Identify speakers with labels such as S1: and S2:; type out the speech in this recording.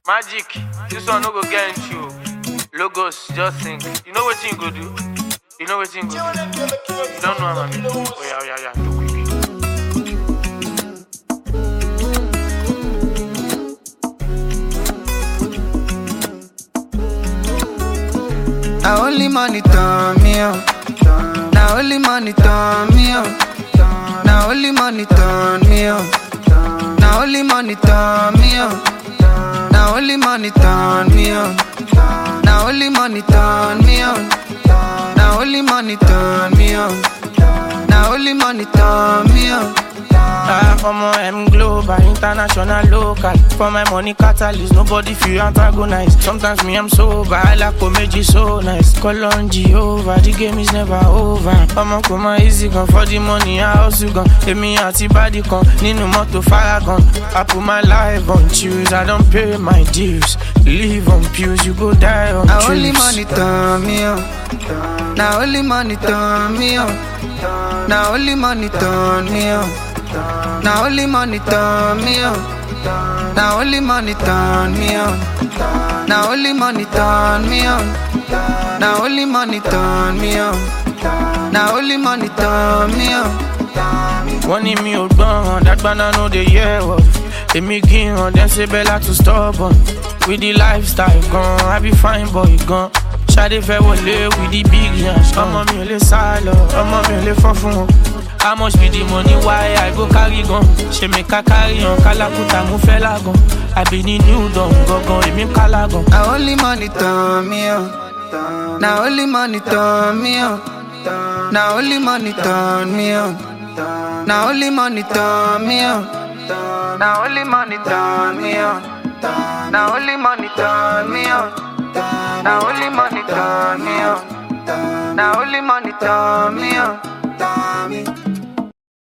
S1: Magic, this one no go get into you. Logos, just think. You know what you go do? You know what you go do? You don't know what I'm Oh yeah, yeah, yeah. Do quick.
S2: Now only money turn me on. Now only money turn me on. Now only money turn me on. Now only money turn me on. Now only money turn me on. Now only money turn me on. Now only money turn me on. Now only money turn me on.
S3: Ah, omo M global, international, local. For my money catalyst, nobody feel antagonize. Sometimes me I'm sober, I like comedy so nice. Call on Jehovah, the game is never over. Omo come easy gun for the money, I also gun. Emi àti body kan, nínú mọ́tò faragan. I put my life on choose, I don't pay my dues. Live on pews, you go die on
S2: Now only
S3: truths.
S2: money turn me on. Now only money turn me on. Now only money turn me on. Now only money turn me on. Now only money turn me on. Now only money turn me on. Now only money turn me on. Now only money turn me on.
S3: wọ́n ní mi ò gbọ́ràn dágbáná no dey hear word èmi gíran dem ṣe bẹ́lá to stubborn with the lifestyle gan i be fine boy gan ṣadé fẹ́ wọlé with the big yansh ọmọ mi ò lè sá lọ ọmọ mi ò lè fọ́ fún wọn. how much be the money why i go carry gan ṣe mi ká carry hàn kálákùtà mo fẹ́ lágan àbí ní new dawn gangan èmi kálá gan.
S2: Now only money turn me on. Now only money turn me on. Now only money turn me on. Now only money turn me on. Now only money turn me on. Now only money turn me on. Now only money turn me on. Now only money turn me on.